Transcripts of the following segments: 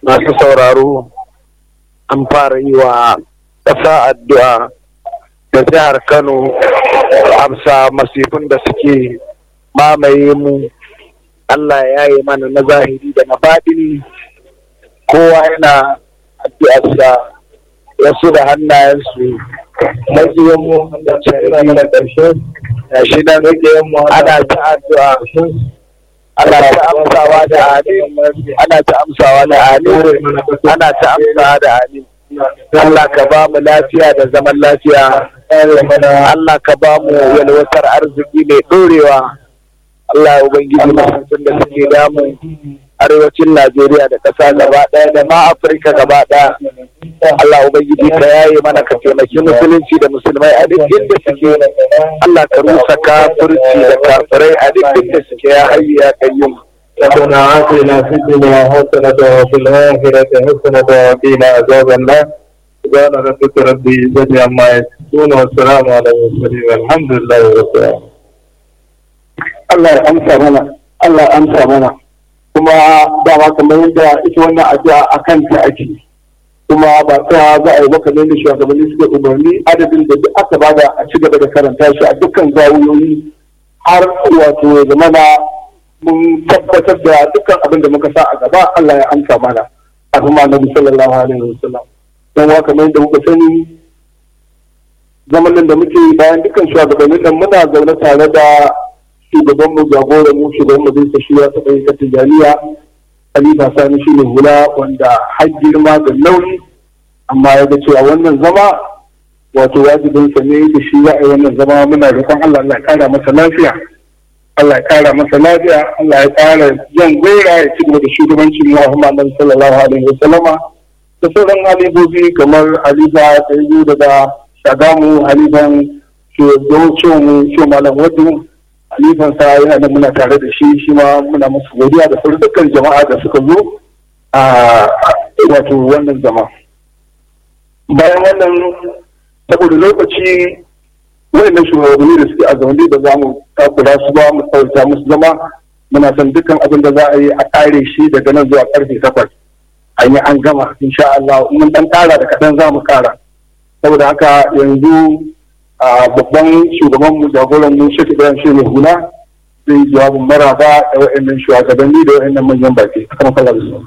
masu sauraro an fara yi wa ƙasa addu'a da jihar Kano amsa masifin da suke mamaye mu Allah ya yi mana na zahiri da na baɗini kowa yana addu'arsa wasu da hannayensu majiyan mu da shari'a da ƙarshe da shi nan ana ta addu'a ana ta amsawa da amin ana ta amsawa da amin ana ta amsawa da amin Allah ka ba mu lafiya da zaman lafiya Allah ka ba mu yalwatar arziki mai ɗorewa Allah Ubangiji mahaifin da suke damu arewacin Najeriya da ƙasa gaba ɗaya da ma Afirka gaba ɗaya. Allah Ubangiji ka yaye mana ka taimaki musulunci da musulmai a duk inda suke. Allah ka rusa kafirci da kafirai a duk inda suke ya hayyu ya kayyum. ربنا آتنا في الدنيا حسنة وفي الآخرة حسنة وقنا عذاب النار سبحان ربك رب العزة عما يصفون والسلام على المرسلين والحمد لله رب العالمين Allah ya amsa mana Allah ya amsa mana kuma dama kamar yadda ita wannan addu'a a kanta ake kuma ba ta za a yi maka ne da shugabanni suke umarni adadin da duk aka bada a ci gaba da karanta shi a dukkan zawuyoyi har wato ya zama na mun tabbatar da dukkan abin da muka sa a gaba Allah ya amsa mana a kuma Annabi sallallahu alaihi wasallam dan wa kamar yadda muka sani zaman nan da muke bayan dukkan shugabannin nan muna zaune tare da shugaban mu jagoran mu shugaban mu zai shi ya taɓa yi tijaniya Khalifa Sani shi ne hula wanda har girma da nauyi amma ya ga cewa wannan zama wato wajibin sa ne da shi za a yi wannan zama muna roƙon Allah Allah ya kara masa lafiya Allah ya kara masa lafiya Allah ya kara jan gwaira ya ci gaba da shugabancin Muhammad sallallahu alaihi wa sallama da sauran halibobi kamar Halifa da yi daga Shagamu Halifan shugabancin mu shi malam Wadu Halifan sa yana da muna tare da shi shi ma muna musu godiya da sauran dukkan jama'a da suka zo a wato wannan zama bayan wannan saboda lokaci wayannan shugabanni da suke a zaune da za mu takura su ba mu tsawaita musu zama muna son dukkan abin da za a yi a kare shi daga nan zuwa karfe takwas an yi an gama insha Allah mun dan kara da kadan za mu kara saboda haka yanzu a babban shugaban mu jagoran mu shi Ibrahim shi ne hula zai jawabin maraba da wayannan shugabanni da wayannan manyan baki kamar kallon su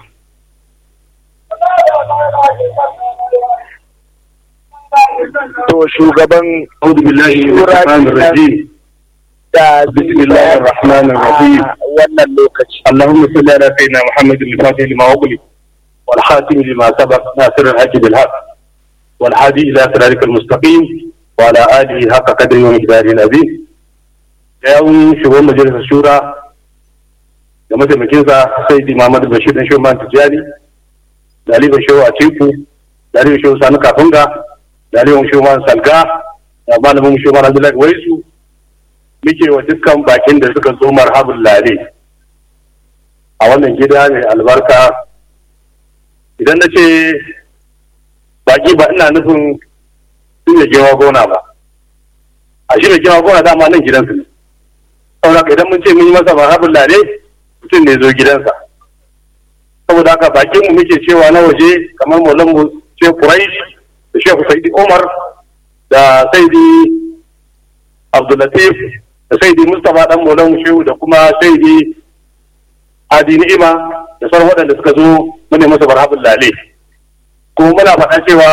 To shugaban أعوذ بالله من الشيطان الرجيم da بسم الله الرحمن الرحيم wannan lokaci. اللهم صل على سيدنا محمد الفاتح لما أغلق والحاتم لما سبق ناصر الحق بالحق والهادي إلى صراطك المستقيم وعلى آله حق قدره ومقداره العظيم يوم شغل مجلس الشورى da mataimakinsa sai di Muhammadu Bashir dan Shoman Tijjani da Ali Bashir a Teku da Ali Bashir Sani Kafunga da Ali Bashir Salga da malamin Shoman Abdullahi Waisu muke wa dukkan bakin da suka zo marhabin lare a wannan gida mai albarka idan na ce baki ba ina nufin sun da gewa gona ba a shi da gewa gona dama nan gidansu ne saboda idan mun ce mun yi masa marhabin lare mutum ne zo gidansa saboda haka bakin mu muke cewa na waje kamar maulan mu ce Quraish da Shehu Saidi Umar da Saidi Abdulatif da Saidi Mustapha dan maulan Shehu da kuma Saidi Adi Ni'ima da sauran waɗanda suka zo mune masa barhabin lale kuma muna faɗa cewa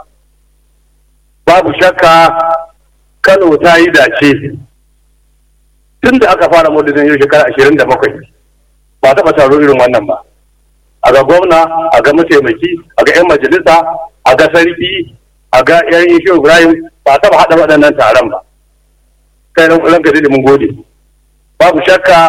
babu shakka Kano ta yi dace tun da aka fara maulidin yau shekara ashirin da bakwai ba taɓa taro irin wannan ba a ga gwamna a ga mataimaki a ga 'yan majalisa a ga sarki a ga 'yan ishe ibrahim ba taɓa haɗa waɗannan taron ba kai ran ranka da mun gode babu shakka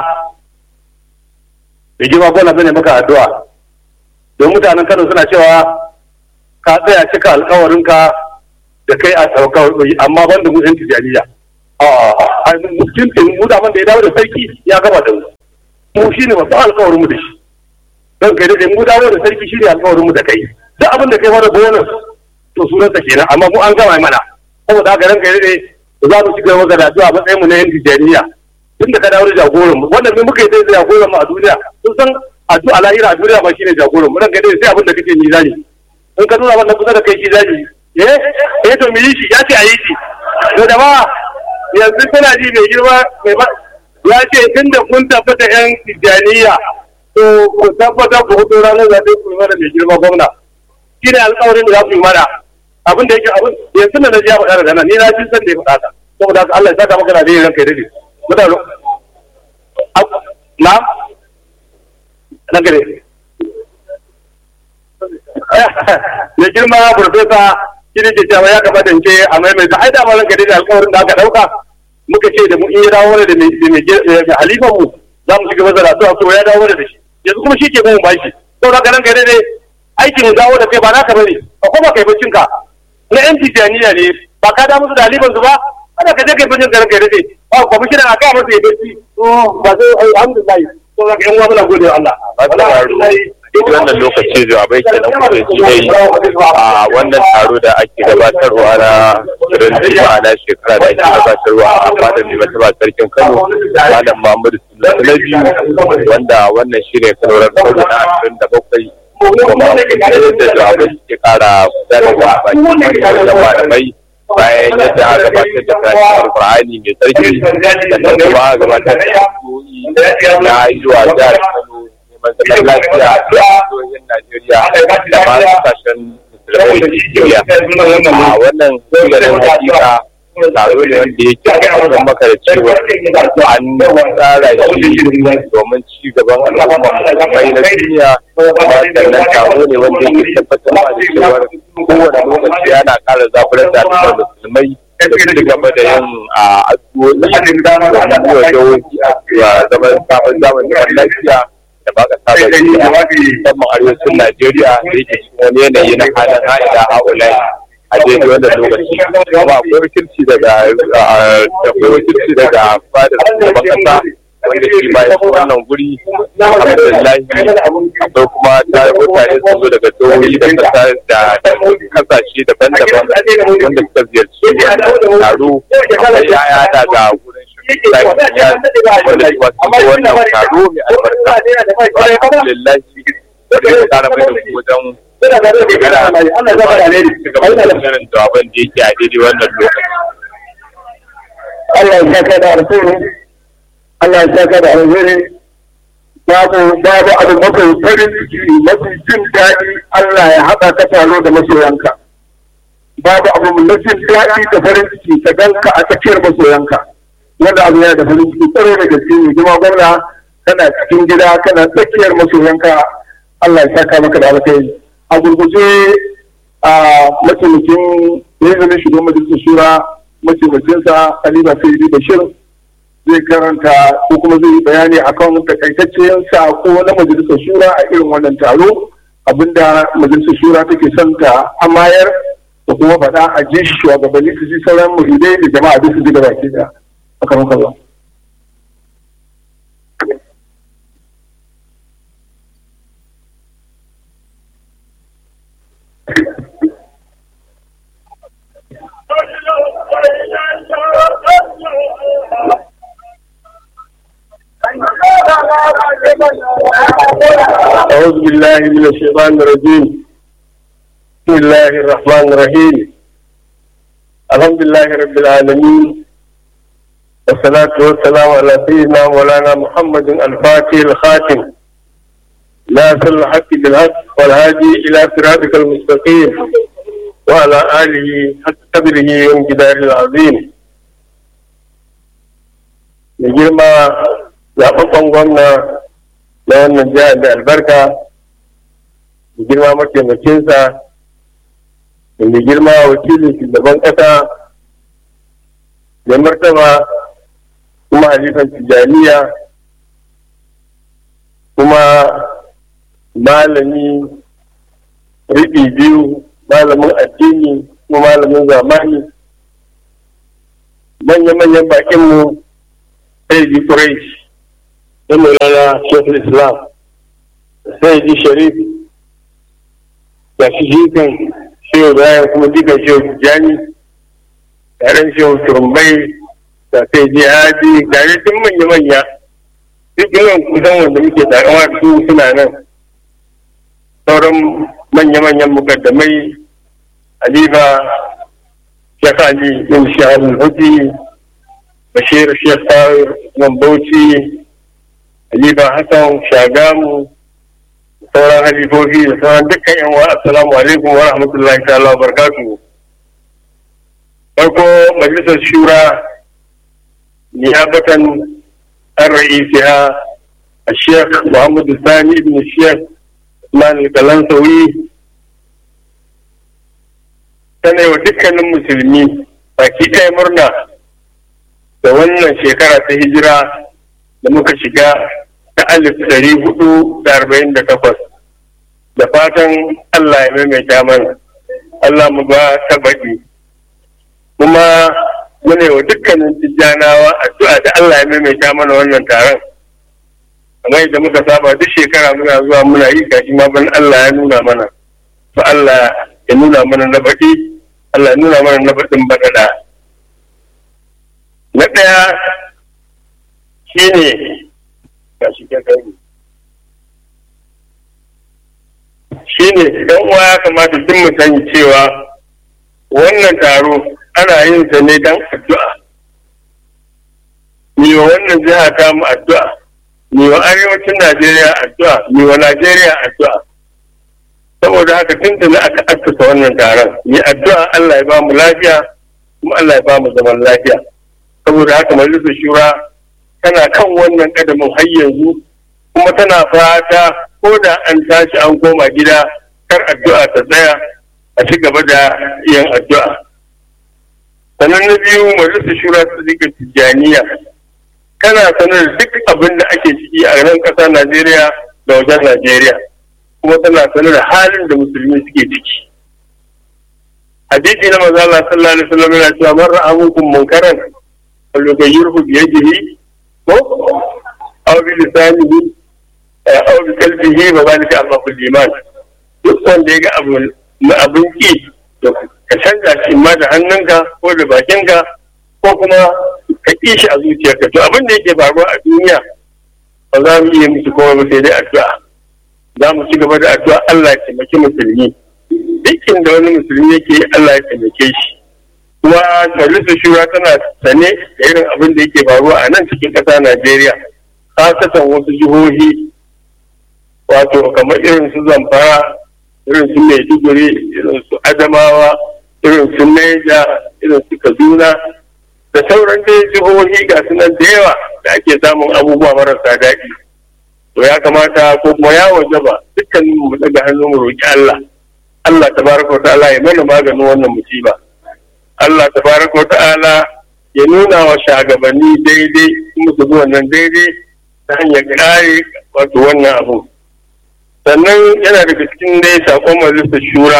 da girma gwamna zane maka addu'a don mutanen kano suna cewa ka tsaya cika alkawarinka da kai a saukar amma ban da mutum tijaniya a mutum mu da da ya dawo da sarki ya gaba da mu mu shi ne babban alkawarin mu da shi don kai da mu dawo da sarki shi ne alkawarin mu da kai duk abin da kai mana bonus to sunansa kenan amma mu an gama mana saboda haka ran kai da za mu ci gaba da addu'a matsayin mu na yan tijaniya tun da ka dawo da jagoran mu wannan me muka yi da jagoran mu a duniya sun san addu'a lahira a duniya ba shine jagoran mu ranka dai sai abin da kake ni zani in ka nuna wannan kusa da kai shi zani eh eh to mu yi shi ya ce a yi shi to da ba yanzu tana ji mai girma mai ba ya ce tunda kun tabbata yan tijaniya to ku tabbata ku hudu ranar zaɓe ku yi mana mai girma gwamna shi ne alƙawarin da za ku yi mana abin da yake abin yanzu da na ji ya faɗa da nan ni na ji san da ya faɗa ka saboda haka Allah ya saka maka da yin ranka ya dade mutane na na gare mai girma profesa shi ne ke cewa ya kamata in ce a maimaita ai da ma ranka da alƙawarin da aka ɗauka muka ce da mu in ya dawo da mai halifan mu za mu shiga mazara to so ya dawo da shi yanzu kuma shi ke mun bashi saboda haka ranka dai aikin dawo da kai ba naka bane ba kuma kai baccin ka na yan tijaniya ne ba ka da musu da halifan su ba kada ka je kai baccin ka ranka dai ba kwamishinan a kawo masa ya bacci ba sai alhamdulillah saboda haka yan uwa muna gode wa Allah duk wannan lokaci jawabai ke nan kuka ji dai a wannan taro da ake gabatarwa na shirin juma'a na shekara da ake gabatarwa a fadar mai mataba sarkin kano malam mahmudu sulaiman na biyu wanda wannan shi ne kanorar kano na ashirin da bakwai kuma yadda jawabai suke kara gudanarwa a bakin da malamai bayan yadda aka gabatar da karatun alkur'ani mai sarki sannan kuma aka gabatar da addu'o'i na zuwa jihar kano zaman lafiya a jihohin Najeriya da ma kasashen musulmai Najeriya. A wannan tsibirin hakika taro ne wanda yake tabbatar maka da cewa an tsara shi domin ci gaban al'umma musulmai na duniya kuma sannan taro ne wanda yake tabbatar da cewa kowane lokaci ana ƙara zaburar da al'ummar musulmai da su gaba da yin addu'o'i domin yi wa jihohi a zaman sabon zamanin lafiya da ba ka saba da musamman arewacin Najeriya da yake cikin wani yanayi na halin ha'ida ha'ulai a daidai wannan lokaci kuma akwai wakilci daga akwai wakilci daga fadar shugaban kasa wanda shi ma ya wannan guri alhamdulillah akwai kuma tare mutane sun zo daga jihohi da kasa da kasashe daban-daban wanda suka ziyarci taro akwai yaya daga gurin ya wanda shi wasu ko wannan taro mai albarka alhamdulillah sai ka kara mai da wajen jawaban da yake a daidai wannan lokaci Allah ya saka da alheri Allah ya saka da alheri babu babu abu mafi farin ciki mafi jin daɗi Allah ya haɗa ka taro da masoyanka babu abu na jin daɗi da farin ciki ka ganka a tsakiyar masoyanka wanda abu yana da farin ciki tsaro da gaske ne kuma gwamna kana cikin gida kana tsakiyar masoyanka Allah ya saka maka da alheri a gurguje a mataimakin yanzu shugaban majalisar shura mataimakinsa Aliba Sayyidi Bashir zai karanta ko kuma zai yi bayani akan takaitaccen sako na majalisar shura a irin wannan taro abinda majalisar shura take son ta amayar da kuma faɗa a ji shugabanni su ji sauran muhidai da jama'a duk su ji da baki da akan kallon. أعوذ بالله من الشيطان الرجيم بسم الله الرحمن الرحيم الحمد لله رب العالمين والصلاة والسلام على سيدنا مولانا محمد الفاتح الخاتم ناصر الحق بالحق والهادي إلى صراطك المستقيم وعلى آله حق قدره وانجدار العظيم لجرما zaɓaɓɓen gwamna na wannan jihar da albarka da girma mataimakinsa da mai girma wakilin shugaban ƙasa da martaba kuma halifan tijaniya kuma malami riɓi biyu malamin addini kuma malamin zamani manya-manyan bakinmu sai ji Quraish da Maulana Shekul Islam sai ji Sharif da shi jikan Shehu Ibrahim kuma jikan Shehu Tijjani yaren Shehu Turmbai da sai ji Hadi gare tun manya-manya duk yawan kusan wanda muke takama su suna nan sauran manya-manyan mukaddamai alifa shekh ali bin shahar hudu bashir shekh tawir man bauchi alifa hassan shagamu sauran halifofi da sauran dukkan yan wa assalamu alaikum wa rahmatullahi ta'ala wa barakatuhu farko majalisar shura niyabatan an ra'isiha الشيخ محمد الثاني بن الشيخ عثمان الكلنسوي tana wa dukkanin musulmi baki ɗaya murna da wannan shekara ta hijira da muka shiga ta alif ɗari hudu da arba'in da takwas da fatan Allah ya maimaita mana Allah mu ba ta baɗi kuma muna wa dukkanin tijjanawa addu'a da Allah ya maimaita mana wannan taron kamar yadda muka saba duk shekara muna zuwa muna yi gashi ma ban Allah ya nuna mana to Allah ya nuna mana na baɗi Allah ya nuna mana na baɗin baɗaɗa na ɗaya shine gashi kai shine dan uwa ya kamata duk mu sani cewa wannan taro ana yin sa ne dan addu'a ni wa wannan jiha ta mu addu'a ni wa arewacin Najeriya addu'a ni wa Najeriya addu'a saboda haka tun da aka assasa wannan taron ni addu'a Allah ya ba mu lafiya kuma Allah ya ba mu zaman lafiya saboda haka majalisar shura tana kan wannan kadamin har yanzu kuma tana fata ko da an tashi an koma gida kar addu'a ta tsaya a ci gaba da yin addu'a sannan na biyu majalisar shura ta zika tijjaniya kana sanar da duk abin da ake ciki a nan ƙasa najeriya da wajen najeriya kuma tana sanar da halin da musulmi suke ciki hadisi na maza Allah sallallahu alaihi wasallam yana cewa man ra'a minkum munkaran falyughayyirhu bi yadihi ko aw bi lisanihi aw bi qalbihi wa zalika Allahul iman duk wanda ya ga abu na abin ki ka canza shi ma da hannunka ko da bakinka ko kuma ka ƙi shi a zuciyarka to abin da yake faruwa a duniya ba za mu iya musu kowa ba sai dai addu'a za mu ci gaba da addu'a Allah ya taimaki musulmi dukkan da wani musulmi yake Allah ya taimake shi kuma majalisar shura tana sane da irin abin da yake faruwa a nan cikin ƙasa Najeriya kasatan wasu jihohi wato kamar irin su Zamfara irin su Maiduguri irin su Adamawa irin su Neja irin su Kaduna da sauran dai jihohi ga sunan da yawa da ake samun abubuwa marasa daɗi to ya kamata ko kuma ya wajaba dukkanin mu daga hannu mu roki Allah Allah tabaraka ta'ala ya mana maganin wannan musiba Allah tabaraka ta'ala ya nuna wa shagabanni daidai musu zuwa nan daidai ta hanyar kare wato wannan abu sannan yana daga cikin dai sakon majalisar shura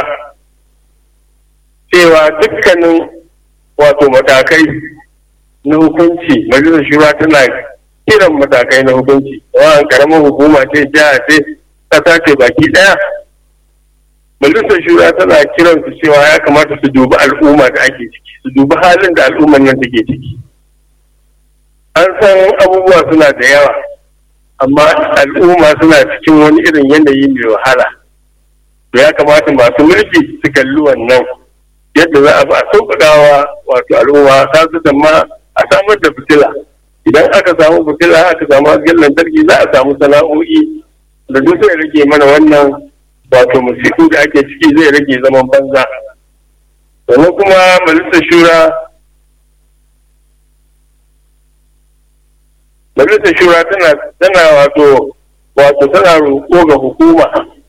cewa dukkanin wato matakai na hukunci majalisar shura tana kiran matakai na hukunci wa karamar hukuma ce jiha ce kasa ce baki daya majalisar shura tana kiran su cewa ya kamata su dubi al'umma da ake ciki su dubi halin da al'ummar nan take ciki an san abubuwa suna da yawa amma al'umma suna cikin wani irin yanayi mai wahala to ya kamata masu mulki su kalli wannan yadda za a ba a sauƙaƙawa wato al'umma ta su ma a samar da fitila idan aka samu fitila aka samu hasken lantarki za a samu sana'o'i da duk zai rage mana wannan wato musiku da ake ciki zai rage zaman banza sannan kuma majalisar shura majalisar shura tana tana wato wato tana roƙo ga hukuma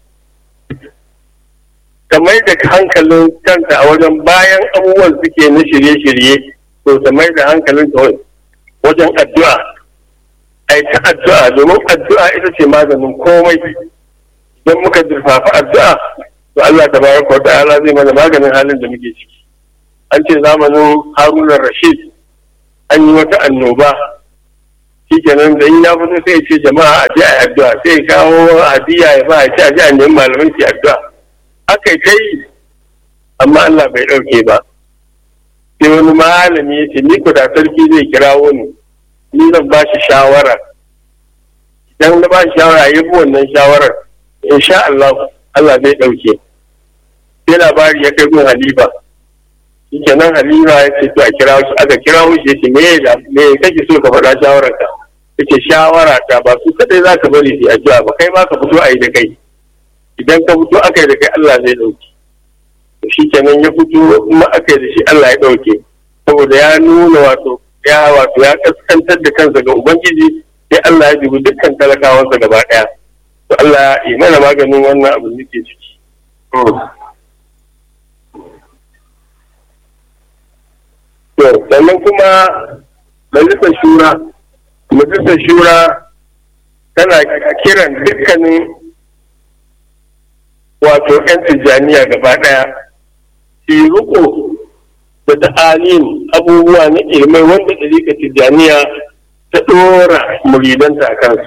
ta mai da hankalin kanta a wajen bayan abubuwan suke na shirye-shirye to ta mai da hankalin ta wajen addu'a ai ta addu'a domin addu'a ita ce maganin komai don muka zurfafa addu'a to Allah ta baraka wa ta'ala zai mana maganin halin da muke ciki an ce zamanin Haruna Rashid an yi wata annoba shikenan da in ya fito sai ya ce jama'a a je a yi addu'a sai ya kawo hadiya ya ba a ce a je a nemi malaman su addu'a aka yi ta yi amma Allah bai ɗauke ba sai wani malami ya ce ni ku da sarki zai kirawo ni ni zan ba shi shawara dan na ba shi shawara ya bi wannan shawarar insha Allah Allah zai ɗauke sai labari ya kai gun halifa kenan halifa ya ce to a kira shi aka kira shi ya ce me me kake so ka faɗa shawararka yace shawara ta ba su kadai za ka bari su addu'a ba kai ma ka fito a yi da kai idan ka fito aka yi da kai Allah zai ɗauke shi kenan ya fito kuma aka yi da shi Allah ya ɗauke saboda ya nuna wato ya wato ya kaskantar da kansa ga ubangiji sai Allah ya dubi dukkan talakawansa gaba ɗaya to Allah ya mana maganin wannan abu da ke ciki to sannan kuma majalisar shura majalisar shura tana kiran dukkanin wato 'yan tijjaniya gaba ɗaya su riko da ta'alin abubuwa na ilmai wanda ɗarika tijjaniya ta ɗora muridanta a kansu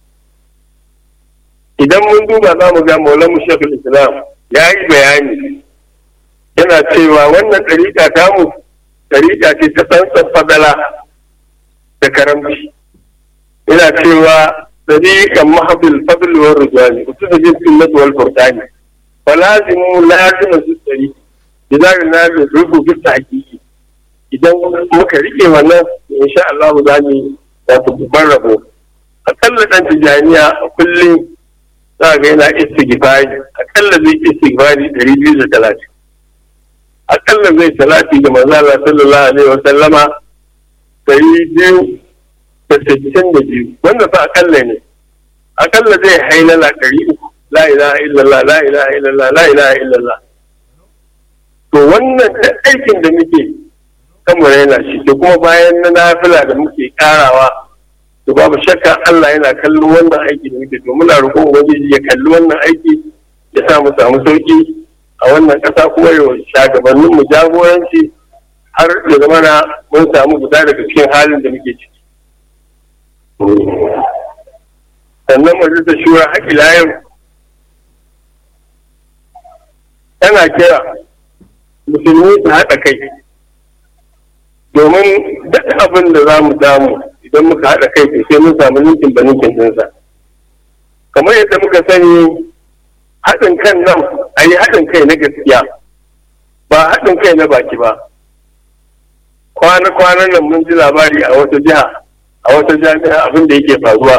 idan mun duba za mu ga maulan mushafin islam ya yi bayani yana cewa wannan ɗarika tamu ɗarika ce ta tsantsan fadala da karamci yana cewa ɗariƙan mahabil fadl wa rujani utu da jin sunnat wal furqani falazimu lazima su ɗari idan na rubu bisa hakiki idan muka rike wannan insha Allah za mu wato babban rabo akalla dan tijaniya a kullum za ga yana istighfari akalla zai istighfari ɗari biyu da talatin akalla zai salati ga manzo Allah sallallahu alaihi wa sallama ɗari biyu da sittin da biyu wannan fa akalla ne akalla zai hailala ɗari uku la ilaha illallah la ilaha illallah la ilaha illallah to wannan duk aikin da muke kamar yana shi to kuma bayan na nafila da muke karawa to babu shakka Allah yana kallon wannan aiki da muke to muna roƙon ubangiji ya kalli wannan aiki ya sa mu samu sauki a wannan ƙasa kuma ya shagabannin mu jagoranci har ya zama na mun samu guda daga cikin halin da muke ciki sannan majalisar shura haƙila yau tana kira musulmi su haɗa kai domin duk abin da za mu samu idan muka haɗa kai sai mun samu ninkin ba ninkin ɗinsa kamar yadda muka sani haɗin kan nan a yi haɗin kai na gaskiya ba haɗin kai na baki ba kwana-kwanan nan mun ji labari a wata jiha a wata jami'a abin da yake faruwa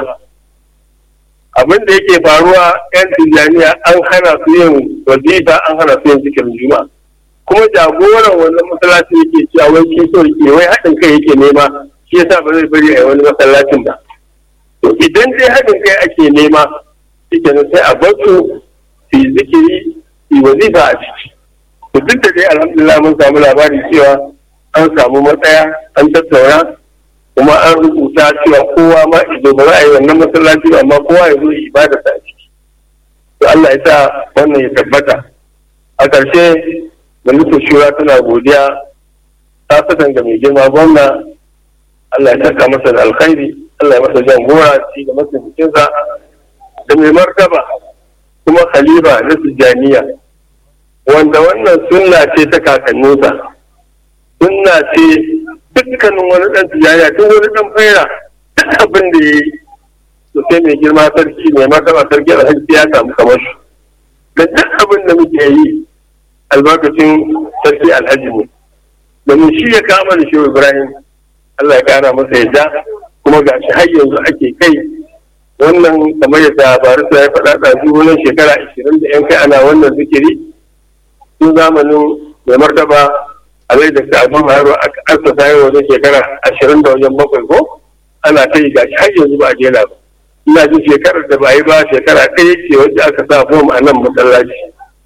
abin da yake faruwa 'yan tijjaniya an hana su yin wazifa an hana su yin zikirin juma'a kuma jagoran wannan masallaci yake cewa wai shi so yake wai haɗin kai yake nema shi yasa ba zai bari a wani masallacin ba to idan dai haɗin kai ake nema shike sai a bar su su yi zikiri su yi wazifa a ciki to duk da dai alhamdulillah mun samu labari cewa an samu matsaya an tattauna kuma an rubuta cewa kowa ma ido ba za a yi wannan masallaci ba amma kowa ya zo yi ibada a ciki to Allah ya sa wannan ya tabbata a ƙarshe majalisar shura tana godiya ta saka ga mai girma gwamna Allah ya saka masa da alkhairi Allah ya masa jan gora ci da masa bikinsa da mai martaba kuma khalifa na tijjaniya wanda wannan sunna ce ta kakanninsa sunna ce dukkanin wani ɗan tijjaniya duk wani ɗan faira duk abin da ya yi to sai mai girma sarki mai martaba sarki alhaji ya samu kamar shi da duk abin da muke yi albarkacin sarki alhaji ne domin shi ya kama da shi ibrahim allah ya kara masa yadda kuma ga shi har yanzu ake kai wannan kamar yadda barista ya faɗa ɗazu wannan shekara ashirin da yan kai ana wannan zikiri tun zamanin mai martaba alai da ta abin haro aka asasa yau wajen shekara ashirin da wajen bakwai ko ana ta yi ga shi har yanzu ba a jera ba ina jin shekarar da ba yi ba shekara ɗaya ce wacce aka sa fom a nan masallaci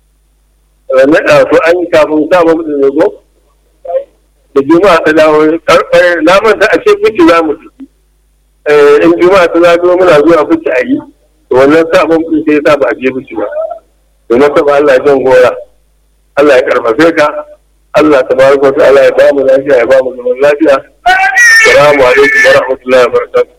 naɗa su an yi kafin sa mamu da zago da juma'a ta dawo na manta a ce kuci za mu tafi in juma'a ta zago muna zuwa kuci a yi to wannan sa mamu sai ya sa ba a je kuci ba to na saba Allah ya jan gora Allah ya karfafe ka Allah ta baraka wa ta'ala ya ba mu lafiya ya ba mu zaman lafiya assalamu alaikum wa rahmatullahi wa barakatuh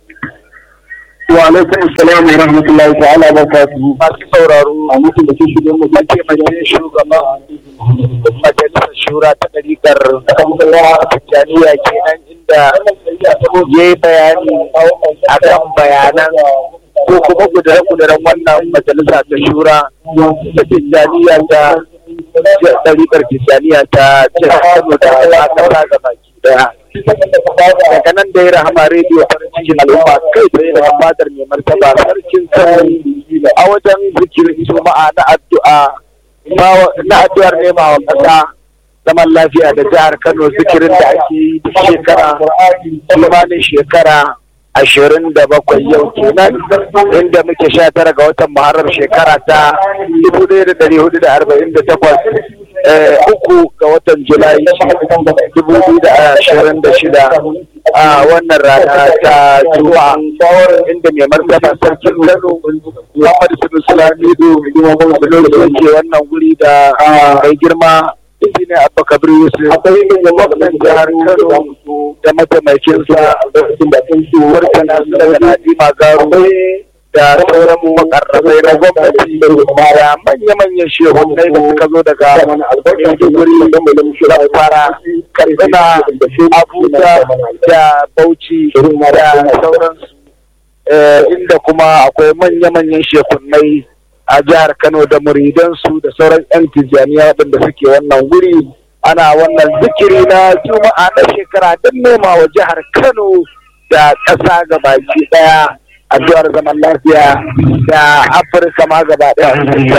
wa alaikum assalam wa rahmatullahi ta'ala wa barakatuhu masu sauraro a mutum da ke shige mu ake majalisar shugaban majalisar shura ta ɗarikar tijjaniya kenan inda ya yi bayani akan bayanan ko kuma kudure-kuduren wannan majalisa ta shura ta tijjaniya ta ɗariƙar tijjaniya ta jihar Kano da ta ƙasa ga baki daya. Daga nan da ya rahama rediyo farin cikin al'umma kai tsaye da fadar mai martaba sarkin sarki a wajen zikirin juma'a na addu'a na addu'ar nema wa ƙasa zaman lafiya da jihar Kano zikirin da ake yi duk shekara kimanin shekara ashirin da bakwai yau kenan inda muke sha tara ga watan muharram shekara ta dubu ɗaya da ɗari hudu da arba'in da takwas uku ga watan julai dubu biyu da ashirin da shida a wannan rana ta juma'a inda mai martaba sarkin kano muhammad sunu lamido sun ke wannan guri da mai girma ne abba kabir yusuf akwai gwamnan jihar kano da mataimakinsa murtala daga nadima garu da sauran makarrabai na gwamnati da manya-manyan shehunai da suka zo daga maiduguri fara katsina abuja da bauchi da sauransu inda kuma akwai manya-manyan shehunai a jihar Kano da muridansu da sauran 'yan tijjaniya waɗanda suke wannan guri ana wannan zikiri na juma'a na shekara don nema wa jihar Kano da ƙasa baki ɗaya addu'ar zaman lafiya da Afirka ma gaba ɗaya.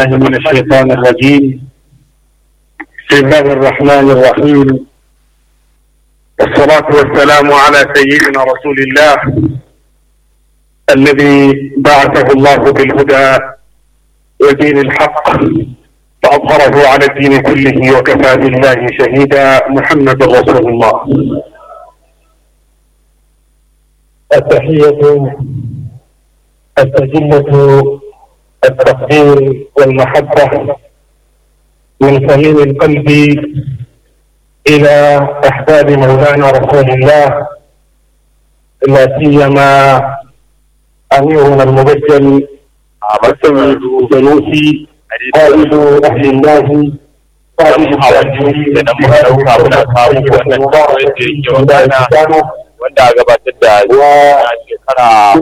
بسم الله الرحمن الرحيم والصلاة والسلام على سيدنا رسول الله الذي بعثه الله بالهدى ودين الحق فأظهره على الدين كله وكفى بالله شهيدا محمد رسول الله التحية التجلة التقدير والمحبة من صميم القلب إلى أحباب مولانا رسول الله لا سيما أميرنا المبجل عبد الجنوسي قائد أهل الله قائد wanda a gabatar da shekara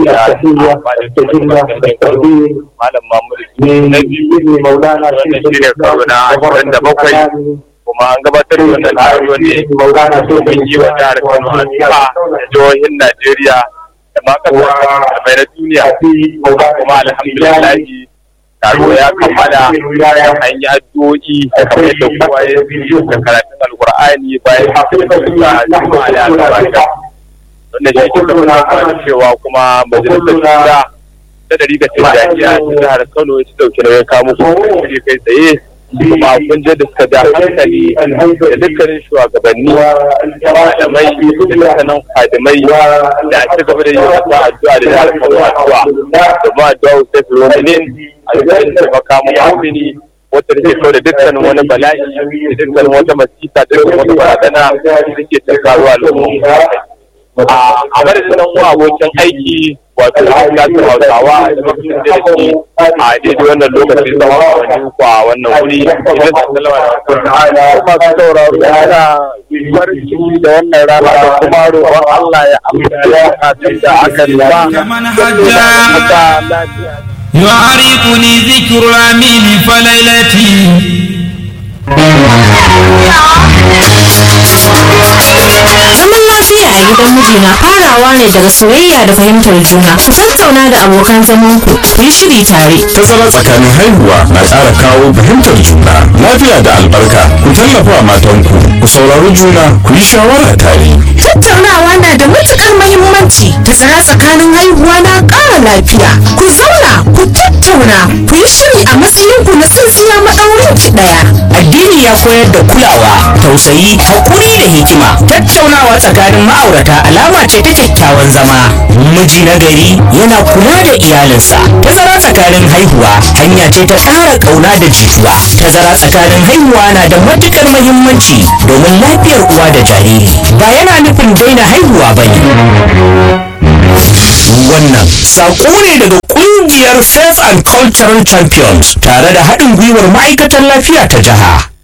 malam mamuru na biyu wannan shi ne karo na ashirin da bakwai kuma an gabatar da wannan taro ne domin yi wa jihar kano addu'a da jihohin najeriya da ma kasar mai na duniya kuma alhamdulillah taro ya kammala an yi addu'o'i kamar yadda kowa ya biyu da karatun alkur'ani bayan da juma'a da albarka wannan shi ke tabbatar cewa kuma majalisar shura ta dari da tijjaniya ta jihar kano ta dauki nauyin kawo muku shiri kai tsaye kuma kun je da suka ja hankali da dukkanin shugabanni malamai da dukkanin fadimai da a ci gaba da yi wata addu'a da jihar kano addu'a domin addu'a sai su rominin alƙalin taimaka mu mumini wata da ke kawo da dukkanin wani bala'i da dukkanin wata masita da dukkanin wata barazana da ke tattaruwa al'umma a madadin nan uwa abokin aiki wato lafiyar hausawa da mutum da shi a daidai wannan lokaci tsawon awanni kwa wannan wuri idan su sallama da masu sauraro yana farin ciki da wannan rana da kuma roƙon Allah ya amsa bukatun da aka nema. يعرفني ذكر الأمين فليلتي Zaman lafiya a gidan miji na farawa ne daga soyayya da fahimtar juna. Ku tattauna da abokan zamanku, ku yi shiri tare. Tazara tsakanin haihuwa na ƙara kawo fahimtar juna, lafiya da albarka. Ku tallafa matanku, ku saurari juna, ku yi shawara tare. Tattaunawa na da matukar mahimmanci. Tazara tsakanin haihuwa na ƙara lafiya. Ku zauna, ku tattauna, ku yi shiri a matsayinku na tsintsiya maɗaurin ki ɗaya. Addini ya koyar da kulawa, tausayi, haƙuri da hikima. Tattaunawa tsakanin ma'aurata alama ce ta kyakkyawan zama. Miji na gari yana kula da iyalinsa. Tazara tsakanin haihuwa hanya ce ta ƙara ƙauna da jituwa. Tazara tsakanin haihuwa na da matuƙar muhimmanci domin lafiyar uwa da jariri. Ba yana nufin daina haihuwa ba ne. Wannan saƙo ne daga ƙungiyar Faith and Cultural Champions tare da haɗin gwiwar ma'aikatan lafiya ta jiha.